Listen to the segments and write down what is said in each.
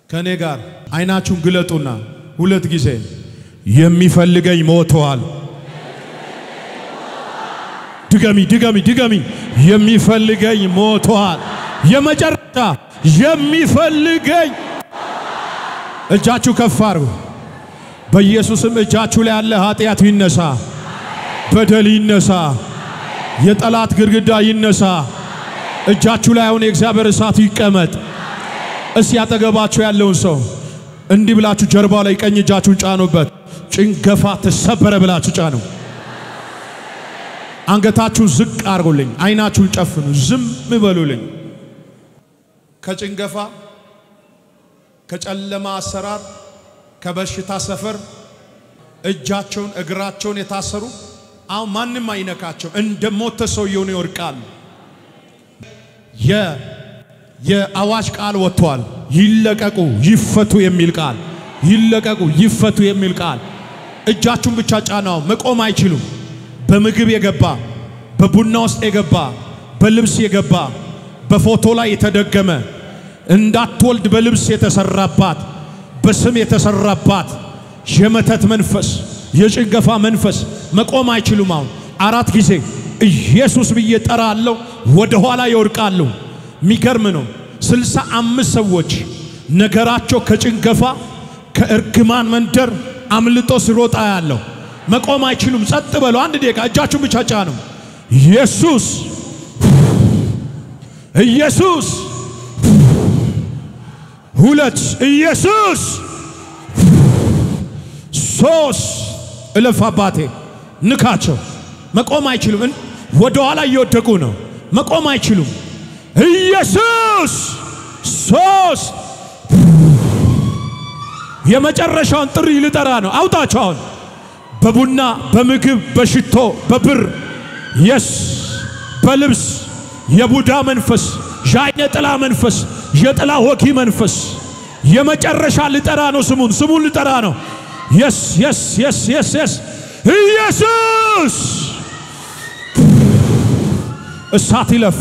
ከእኔ ጋር አይናችሁን ግለጡና ሁለት ጊዜ የሚፈልገኝ ሞተዋል። ድገሚ ድገሚ ድገሚ። የሚፈልገኝ ሞተዋል። የመጨረሻ የሚፈልገኝ እጃችሁ ከፍ አርጉ። በኢየሱስም እጃችሁ ላይ ያለ ኃጢአት ይነሳ፣ በደል ይነሳ፣ የጠላት ግድግዳ ይነሳ። እጃችሁ ላይ አሁን የእግዚአብሔር እሳት ይቀመጥ። እስቲ ያጠገባችሁ ያለውን ሰው እንዲህ ብላችሁ ጀርባው ላይ ቀኝ እጃችሁን ጫኑበት። ጭንገፋ ተሰበረ ብላችሁ ጫኑ። አንገታችሁን ዝቅ አርጉልኝ። አይናችሁን ጨፍኑ። ዝም በሉልኝ። ከጭንገፋ ከጨለማ አሰራር ከበሽታ ሰፈር እጃቸውን እግራቸውን የታሰሩ አሁን ማንም አይነካቸው። እንደ ሞተ ሰው የሆኑ ይወድቃሉ። የአዋጅ ቃል ወጥቷል። ይለቀቁ ይፈቱ የሚል ቃል ይለቀቁ ይፈቱ የሚል ቃል። እጃችሁን ብቻ ጫናው። መቆም አይችሉም። በምግብ የገባ በቡና ውስጥ የገባ በልብስ የገባ በፎቶ ላይ የተደገመ እንዳትወልድ በልብስ የተሰራባት በስም የተሰራባት የመተት መንፈስ የጭንገፋ መንፈስ መቆም አይችሉም። አሁን አራት ጊዜ ኢየሱስ ብዬ ጠራለሁ፣ ወደ ኋላ ይወድቃሉ። የሚገርም ነው። ስልሳ አምስት ሰዎች ነገራቸው ከጭንገፋ ከእርግማን መንደር አምልጦ ሲሮጣ ያለው መቆም አይችሉም። ጸጥ በሉ። አንድ ደቂቃ እጃችሁን ብቻ ጫኑ። ኢየሱስ ኢየሱስ ሁለት ኢየሱስ ሶስት እለፍ አባቴ ንካቸው። መቆም አይችሉም። ወደ ኋላ እየወደቁ ነው። መቆም አይችሉም። ኢየሱስ ሶስት የመጨረሻውን ጥሪ ልጠራ ነው። አውጣቸው አሁን በቡና በምግብ በሽቶ በብር የስ በልብስ የቡዳ መንፈስ የአይነ ጥላ መንፈስ የጥላ ወጊ መንፈስ የመጨረሻ ልጠራ ነው። ስሙን ስሙን ልጠራ ነው። የስ የስ የስ የስ የስ ኢየሱስ እሳት ይለፍ፣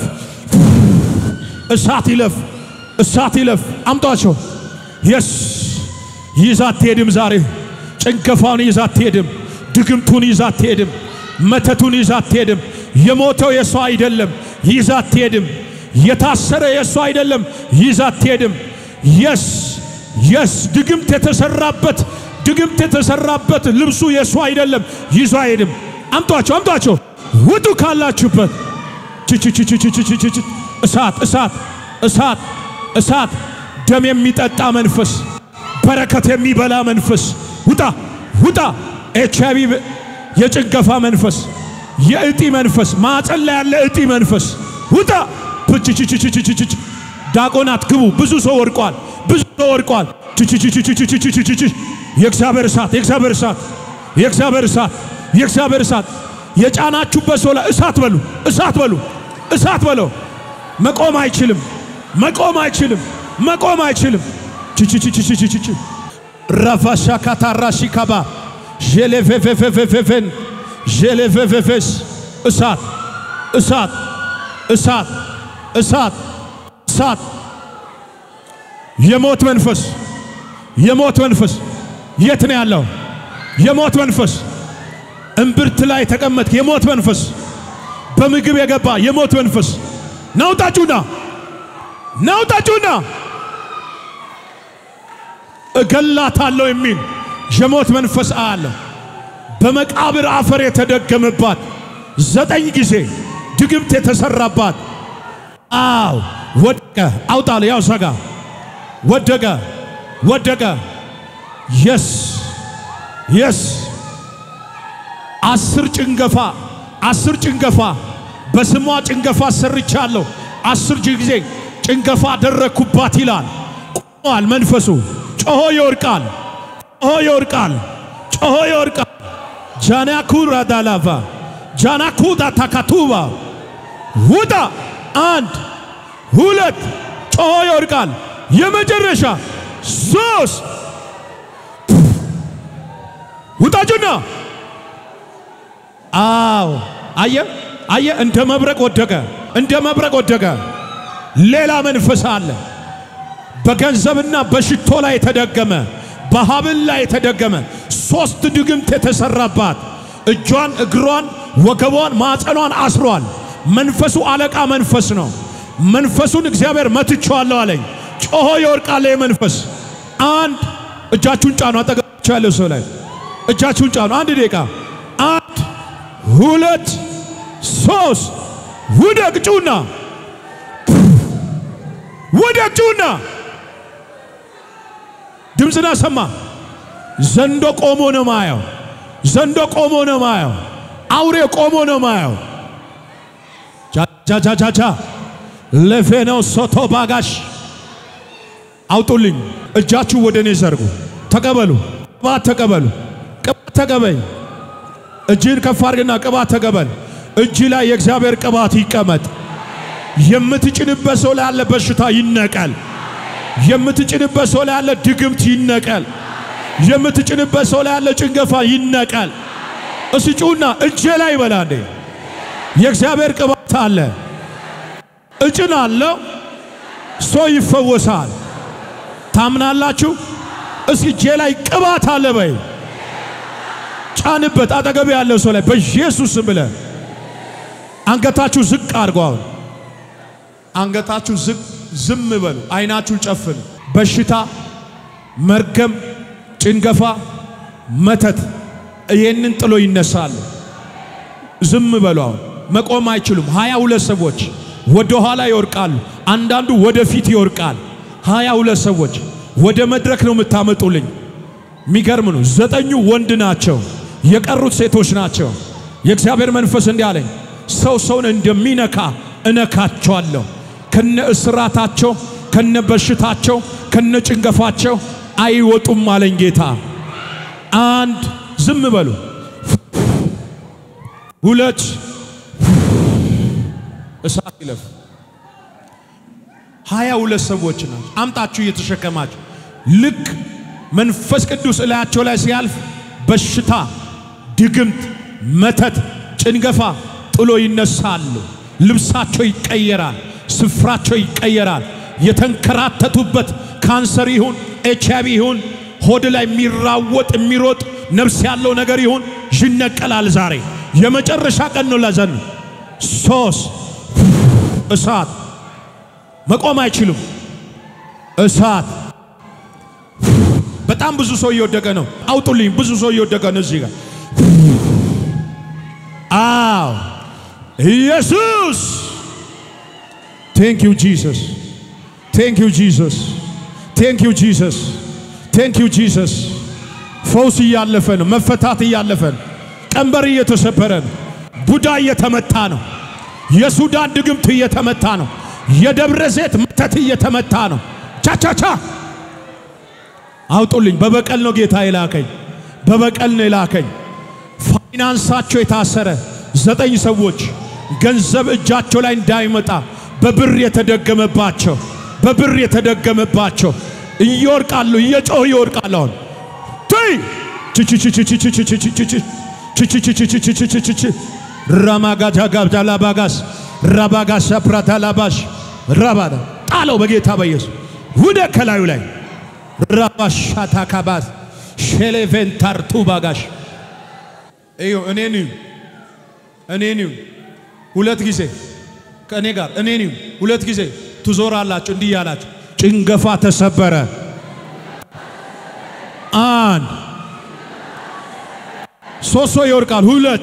እሳት ይለፍ፣ እሳት ይለፍ። አምጧቸው። የስ ይዛ አትሄድም። ዛሬ ጭንገፋውን ይዛ አትሄድም። ድግምቱን ይዛ አትሄድም። መተቱን ይዛ አትሄድም። የሞተው የሷ አይደለም፣ ይዛ አትሄድም። የታሰረ የሷ አይደለም፣ ይዛ አትሄድም። የስ የስ ድግምት የተሰራበት ድግምት የተሰራበት ልብሱ የሷ አይደለም፣ ይዞ አይሄድም። አምጧቸው፣ አምጧቸው። ውጡ ካላችሁበት ችችችችችችችች እሳት እሳት እሳት እሳት ደም የሚጠጣ መንፈስ በረከት የሚበላ መንፈስ ውጣ ውጣ። ኤች አይ ቪ የጭንገፋ መንፈስ የእጢ መንፈስ ማፀን ላይ ያለ እጢ መንፈስ ውጣ። ፕችችችችችችች ዳቆናት ግቡ። ብዙ ሰው ወድቋል። ብዙ ሰው ወድቋል። ችችችችችችችች የእግዚአብሔር እሳት የእግዚአብሔር እሳት የእግዚአብሔር እሳት የእግዚአብሔር እሳት የጫናችሁበት ሰው ላይ እሳት በሉ እሳት በሉ እሳት በለው። መቆም አይችልም። መቆም አይችልም። መቆም አይችልም። ችችችችችችች ረፋሻ ካታራሺ ካባ ዤሌፌፌፌፌፌፌን ዤሌፌፌፌስ እሳት እሳት እሳት እሳት እሳት የሞት መንፈስ የሞት መንፈስ የት ነው ያለው? የሞት መንፈስ እምብርት ላይ ተቀመጥክ። የሞት መንፈስ በምግብ የገባ የሞት መንፈስ ናውጣጩና ናውጣጩና እገላታለሁ የሚል የሞት መንፈስ አያለሁ። በመቃብር አፈር የተደገመባት ዘጠኝ ጊዜ ድግምት የተሰራባት አው ወደቀ። አውጣለ ያው ሰጋ ወደቀ ወደቀ። የስ የስ አስር ጭንገፋ አስር ጭንገፋ በስሟ ጭንገፋ ሰርቻለሁ። አስር ጊዜ ጭንገፋ አደረግኩባት ይላል። ቆሟል መንፈሱ። ጮሆ ይወርቃል፣ ጮሆ ይወርቃል፣ ጮሆ ይወርቃል። ጃናኩራ ዳላቫ ጃናኩዳ ታካቱባ ውጣ። አንድ ሁለት፣ ጮሆ ይወርቃል። የመጨረሻ ሶስት ውጣጁና አዎ አየ አየ፣ እንደ መብረቅ ወደቀ፣ እንደ መብረቅ ወደቀ። ሌላ መንፈስ አለ። በገንዘብና በሽቶ ላይ የተደገመ በሀብል ላይ የተደገመ ሶስት ድግምት የተሰራባት እጇን፣ እግሯን፣ ወገቧን፣ ማዕፀኗን አስሯል። መንፈሱ አለቃ መንፈስ ነው። መንፈሱን እግዚአብሔር መትቼዋለሁ አለኝ። ጮሆ ይወርቃል መንፈስ። አንድ እጃችሁን ጫኑ። አጠገባችሁ ያለው ሰው ላይ እጃችሁን ጫኑ። አንድ ደቂቃ። አንድ ሁለት ሶስት ውደቅ ጩና ውደቅ ጩና ድምፅና ሰማ ዘንዶ ቆሞ ነው ማየው። ዘንዶ ቆሞ ነው ማየው። አውሬ ቆሞ ነው ማየው። ጃጃጃጃ ለፌኖ ሶቶ ባጋሽ አውጡልኝ። እጃችሁ ወደ እኔ ዘርጉ። ተቀበሉ። ቅባት ተቀበሉ። ቅባት ተቀበኝ። እጅን ከፍ አድርግና ቅባት ተቀበል። እጅ ላይ የእግዚአብሔር ቅባት ይቀመጥ። የምትጭንበት ሰው ላይ ያለ በሽታ ይነቀል። የምትጭንበት ሰው ላይ ያለ ድግምት ይነቀል። የምትጭንበት ሰው ላይ ያለ ጭንገፋ ይነቀል። እስጩና እጄ ላይ ይበላ እንዴ የእግዚአብሔር ቅባት አለ። እጭን አለው ሰው ይፈወሳል። ታምናላችሁ? እስኪ እጄ ላይ ቅባት አለ በይ። ጫንበት አጠገብ ያለው ሰው ላይ በኢየሱስ ስም ብለህ አንገታችሁ ዝቅ አድርጎ አሁን አንገታችሁ ዝቅ ዝም በሉ። አይናችሁን ጨፍኑ። በሽታ፣ መርገም፣ ጭንገፋ፣ መተት ይህንን ጥሎ ይነሳሉ። ዝም በሉ። አሁን መቆም አይችሉም። ሀያ ሁለት ሰዎች ወደ ኋላ ይወርቃሉ። አንዳንዱ ወደ ፊት ይወርቃል። ሀያ ሁለት ሰዎች ወደ መድረክ ነው የምታመጡልኝ። የሚገርም ነው። ዘጠኙ ወንድ ናቸው፣ የቀሩት ሴቶች ናቸው። የእግዚአብሔር መንፈስ እንዲህ አለኝ፣ ሰው ሰውን እንደሚነካ እነካቸዋለሁ። ከነ እስራታቸው፣ ከነ በሽታቸው፣ ከነ ጭንገፋቸው አይወጡም አለኝ ጌታ። አንድ ዝም በሉ። ሁለት እሳት ይለፍ። ሀያ ሁለት ሰዎች ናቸው። አምጣችሁ እየተሸከማችሁ ልክ መንፈስ ቅዱስ እላያቸው ላይ ሲያልፍ በሽታ፣ ድግምት፣ መተት፣ ጭንገፋ ጥሎ ይነሳሉ። ልብሳቸው ይቀየራል። ስፍራቸው ይቀየራል። የተንከራተቱበት ካንሰር ይሁን ኤች አይቪ ይሁን ሆድ ላይ የሚራወጥ የሚሮጥ ነፍስ ያለው ነገር ይሁን ይነቀላል። ዛሬ የመጨረሻ ቀን ነው። ለዘን ሶስት እሳት መቆም አይችሉም። እሳት በጣም ብዙ ሰው እየወደቀ ነው። አውጡልኝ። ብዙ ሰው እየወደቀ ነው እዚህ ጋር። አዎ ኢየሱስ ቴንክ ዩ ጂሰስ ቴንክ ዩ ጂሰስ ቴንክ ዩ ጂሰስ ቴንክ ዩ ጂሰስ። ፈውስ እያለፈ ነው። መፈታት እያለፈ ነው። ቀንበር እየተሰበረ ነው። ቡዳ እየተመታ ነው። የሱዳን ድግምት እየተመታ ነው። የደብረ ዘይት መተት እየተመታ ነው። ቻቻቻ አውጡልኝ። በበቀል ነው ጌታ የላከኝ። በበቀል ነው የላከኝ። ፋይናንሳቸው የታሰረ ዘጠኝ ሰዎች ገንዘብ እጃቸው ላይ እንዳይመጣ በብር የተደገመባቸው በብር የተደገመባቸው እየወርቃሉ፣ እየጮሁ ይወርቃሉ። አሁን ትይ ራማጋጃ ጋብጃ ላባጋስ ራባጋሳ ፕራታ ላባሽ ራባዳ ጣለው በጌታ በኢየሱስ ውደ ከላዩ ላይ ራባሻታ ካባስ ሼሌቬንታርቱ ባጋሽ እዩ እኔን እዩ እኔን እዩ ሁለት ጊዜ ከእኔ ጋር እኔን እዩ ሁለት ጊዜ ትዞራላችሁ እንዲህ ያላችሁ ጭንገፋ ተሰበረ። አንድ ሶስት ሰው ይወርቃል። ሁለት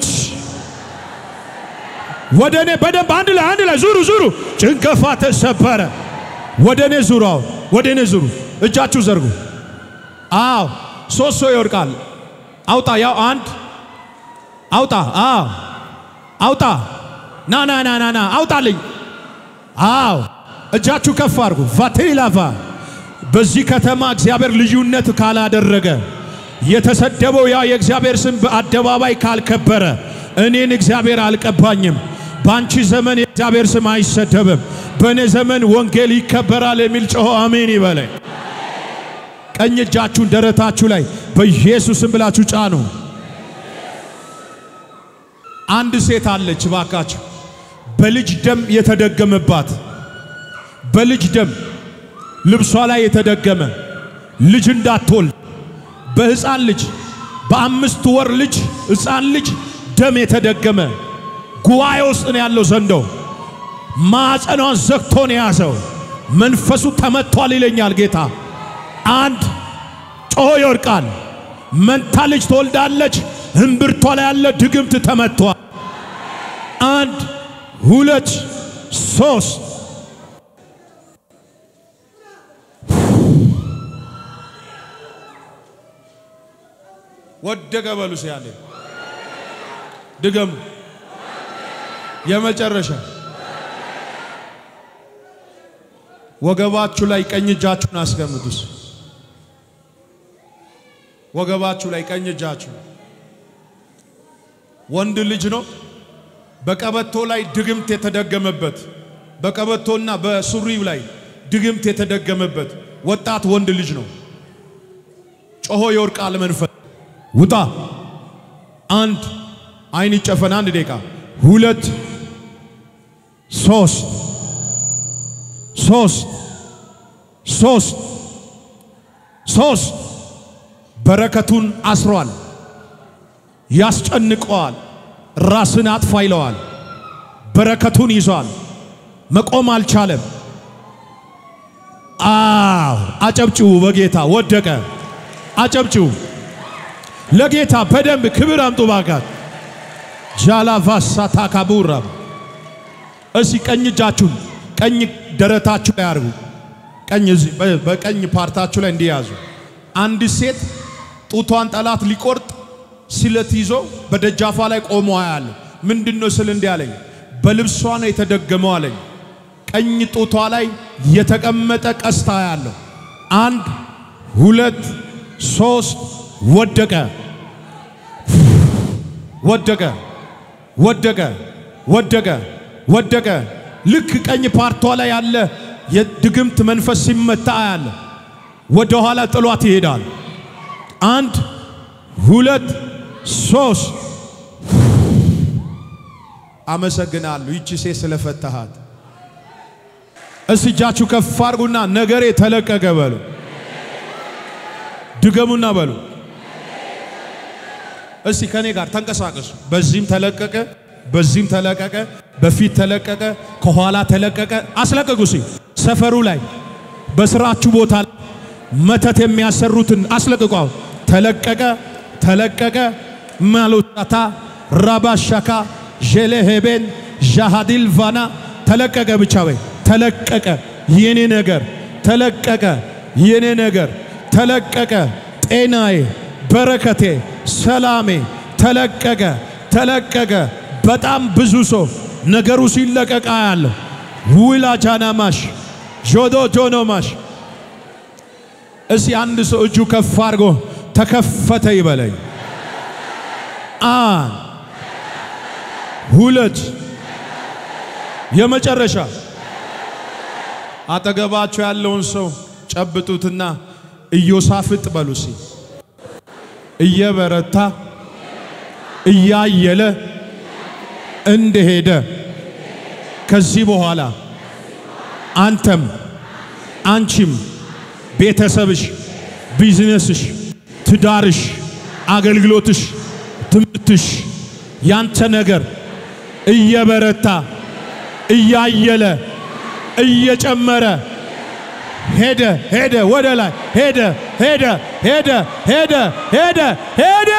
ወደ እኔ በደንብ አንድ ላይ አንድ ላይ ዙሩ ዙሩ። ጭንገፋ ተሰበረ። ወደ እኔ ዙሩ። አሁን ወደ እኔ ዙሩ። እጃችሁ ዘርጉ። አዎ ሶስት ሰው ይወርቃል። አውጣ። ያው አንድ አውጣ። አዎ አውጣ። ና ና ና ና ና አውጣልኝ። አዎ እጃችሁ ከፍ አድርጉ። ቫቴላቫ በዚህ ከተማ እግዚአብሔር ልዩነት ካላደረገ የተሰደበው ያ የእግዚአብሔር ስም በአደባባይ ካልከበረ እኔን እግዚአብሔር አልቀባኝም። በአንቺ ዘመን የእግዚአብሔር ስም አይሰደብም። በእኔ ዘመን ወንጌል ይከበራል የሚል ጮሆ አሜን ይበለኝ። ቀኝ እጃችሁን ደረታችሁ ላይ በኢየሱስም ብላችሁ ጫኑ። አንድ ሴት አለች ባካችሁ፣ በልጅ ደም የተደገመባት በልጅ ደም ልብሷ ላይ የተደገመ ልጅ እንዳትወልድ በሕፃን ልጅ በአምስት ወር ልጅ ሕፃን ልጅ ደም የተደገመ ጉባኤ ውስጥ ነው ያለው ዘንዶ ማዕፀኗን ዘግቶ ነው የያዘው። መንፈሱ ተመቷል ይለኛል ጌታ። አንድ ጮሆ ይወድቃል። መንታ ልጅ ትወልዳለች። እምብርቷ ላይ ያለ ድግምት ተመቷል። አንድ ሁለት ሶስት ወደቀ በሉ ሲያለ ድገሙ። የመጨረሻ ወገባችሁ ላይ ቀኝ እጃችሁን አስቀምጡስ። ወገባችሁ ላይ ቀኝ እጃችሁ ወንድ ልጅ ነው። በቀበቶ ላይ ድግምት የተደገመበት በቀበቶና በሱሪው ላይ ድግምት የተደገመበት ወጣት ወንድ ልጅ ነው። ጮሆ ይወርቃል መንፈስ ውጣ። አንድ አይን ይጨፈን። አንድ ደቂቃ፣ ሁለት፣ ሶስት ሶስት ሶስት ሶስት በረከቱን አስሯል፣ ያስጨንቀዋል፣ ራስን አጥፋ ይለዋል። በረከቱን ይዟል፣ መቆም አልቻለም። አዎ አጨብጭቡ፣ በጌታ ወደቀ። አጨብጭቡ ለጌታ በደንብ ክብር አምጡ ባካት ጃላቫሳ ታካቡራ እሲ ቀኝ እጃችሁን ቀኝ ደረታችሁ ላይ አርጉ። ቀኝ እዚህ በቀኝ ፓርታችሁ ላይ እንዲያዙ። አንድ ሴት ጡቷን ጠላት ሊቆርጥ ስለት ይዞ በደጃፏ ላይ ቆሞ አያለሁ። ምንድነው ስል እንዲህ አለኝ፣ በልብሷ ነው የተደገመው አለኝ። ቀኝ ጡቷ ላይ የተቀመጠ ቀስታ አያለሁ። አንድ ሁለት ሶስት ወደቀ ወደቀ ወደቀ ወደቀ ወደቀ። ልክ ቀኝ ፓርቷ ላይ ያለ የድግምት መንፈስ ሲመታ አያለ። ወደ ኋላ ጥሏት ይሄዳል። አንድ ሁለት ሶስት። አመሰግናለሁ ይቺ ሴት ስለፈታሃት። እስቲ እጃችሁ ከፍ አድርጉና ነገሬ ተለቀቀ በሉ። ድገሙና በሉ። እስቲ ከኔ ጋር ተንቀሳቀሱ። በዚህም ተለቀቀ፣ በዚህም ተለቀቀ፣ በፊት ተለቀቀ፣ ከኋላ ተለቀቀ። አስለቀቁ። ሲ ሰፈሩ ላይ በስራችሁ ቦታ ላይ መተት የሚያሰሩትን አስለቅቋው። ተለቀቀ፣ ተለቀቀ። ማሉታታ ራባሻካ ዤሌሄቤን ዣሃዲል ቫና ተለቀቀ። ብቻ ወይ ተለቀቀ። የኔ ነገር ተለቀቀ። የኔ ነገር ተለቀቀ። ጤናዬ፣ በረከቴ፣ ሰላሜ ተለቀቀ ተለቀቀ። በጣም ብዙ ሰው ነገሩ ሲለቀቃ ያለው ውላ ጃናማሽ ጆዶ ጆኖማሽ። እስቲ አንድ ሰው እጁ ከፍ አድርጎ ተከፈተ ይበለኝ። አንድ ሁለት፣ የመጨረሻ አጠገባቸው ያለውን ሰው ጨብጡትና ኢዮሳፍጥ በሉሲ እየበረታ እያየለ እንደሄደ ከዚህ በኋላ አንተም አንቺም ቤተሰብሽ፣ ቢዝነስሽ፣ ትዳርሽ፣ አገልግሎትሽ፣ ትምህርትሽ ያንተ ነገር እየበረታ እያየለ እየጨመረ ሄደ ሄደ ወደ ላይ ሄደ ሄደ ሄደ ሄደ ሄደ ሄደ